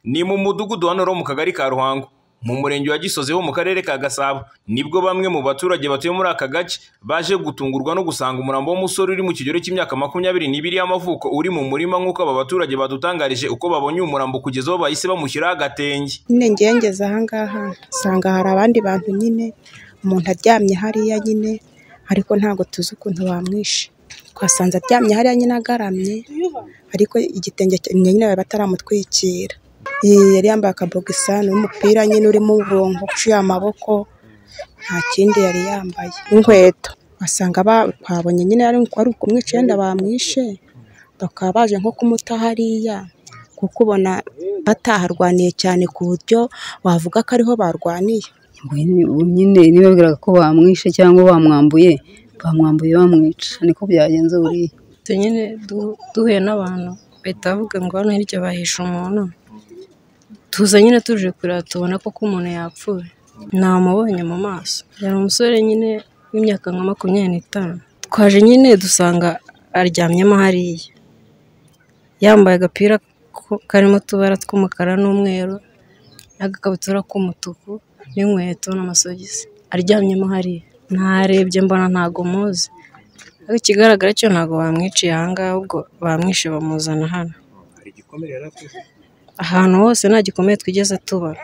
Ni mu mudugudu wa Noro mu kagari ka Ruhango mu murenge wa Gisozi ho mu karere ka Gasabo nibwo bamwe mu baturage batuye muri aka gace baje gutungurwa no gusanga umurambo w'umusore uri mu kigero cy'imyaka makumyabiri n'ibiri y'amavuko uri mu murima nk'uko aba baturage badutangarije uko babonye uyu murambo kugeza aho bahise bamushyiraho agatenge. Nyine ngewe ngeze aha ngaha nsanga hari abandi bantu nyine umuntu aryamye hariya nyine ariko ntabwo tuzi ukuntu bamwishe twasanze aryamye hariya nyine agaramye ariko igitenge nyine bari bataramutwikira yari yambaye akabogisa n'umupira nyine urimo uburongo uciye amaboko nta kindi yari yambaye n'inkweto basanga babonye nyine ari ukumwica yenda bamwishe bakaba baje nko kumuta hariya kuko ubona bataharwaniye cyane ku buryo wavuga ko ariho barwaniye nyine nibabwiraga ko bamwishe cyangwa bamwambuye bamwambuye bamwica niko byagenze buriya nyine duhuye n'abantu bahita bavuga ngo hano hirya bahishe umuntu tuza nyine tuje kureba tubona ko umuntu yapfuye namubonye mu maso yari umusore nyine w'imyaka nka makumyabiri n'itanu twaje nyine dusanga aryamyemo hariya yambaye agapira karimo utubara tw'umukara n'umweru n'agakabutura k'umutuku n'inkweto n'amasogisi aryamyemo hariya ntarebye mbona ntago muzi ariko ikigaragara cyo ntabwo bamwiciye aha ngaha ahubwo bamwishe bamuzana hano ahantu hose nta gikomeye twigeze tubona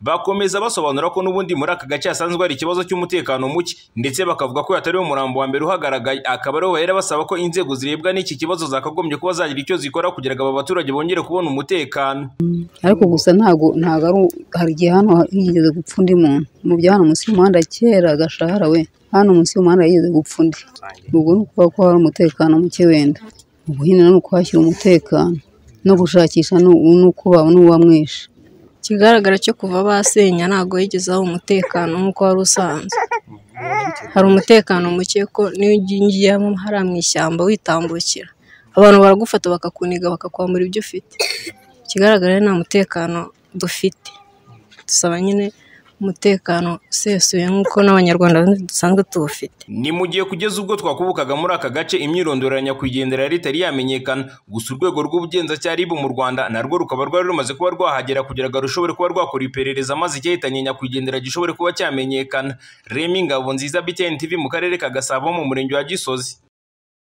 bakomeza basobanura ko n'ubundi muri aka gace hasanzwe hari ikibazo cy'umutekano muke ndetse bakavuga ko yatariwe umurambo wa mbere uhagaragaye akaba ariho bahera basaba ko inzego zirebwa n'iki kibazo zakagombye kuba zagira icyo zikora kugira ngo aba baturage bongere kubona umutekano ariko gusa ntabwo ntabwo ari hari igihe hano higeze gupfa undi muntu mu bya hano munsi y'umuhanda kera gashahara we hano munsi y'umuhanda higeze gupfa undi ubwo ni ukuvuga ko hari umutekano muke wenda ubu hino ni ukuhashyira umutekano no gushakisha n'ukuba n'uwamwishe ikigaragara cyo kuva basenya ntabwo yigeze aho umutekano nk'uko wari usanzwe hari umutekano muke ko n'iyo ugiyemo hariya mu ishyamba witambukira abantu baragufata bakakuniga bakakwambura ibyo ufite ikigaragara nta mutekano dufite dusaba nyine umutekano usesuye nk'uko n'abanyarwanda dusanzwe tuwufite ni mu gihe kugeza ubwo twakubukaga muri aka gace imyirondoro ya nyakwigendera yari itari yamenyekana gusa urwego rw'ubugenzacyaha ribu mu rwanda narwo rukaba rwari rumaze kuba rwahagera kugira ngo rushobore kuba rwakora iperereza maze icyahitanye nyakwigendera gishobore kuba cyamenyekana remi ngabo nziza btn tv mu karere ka gasabo mu murenge wa gisozi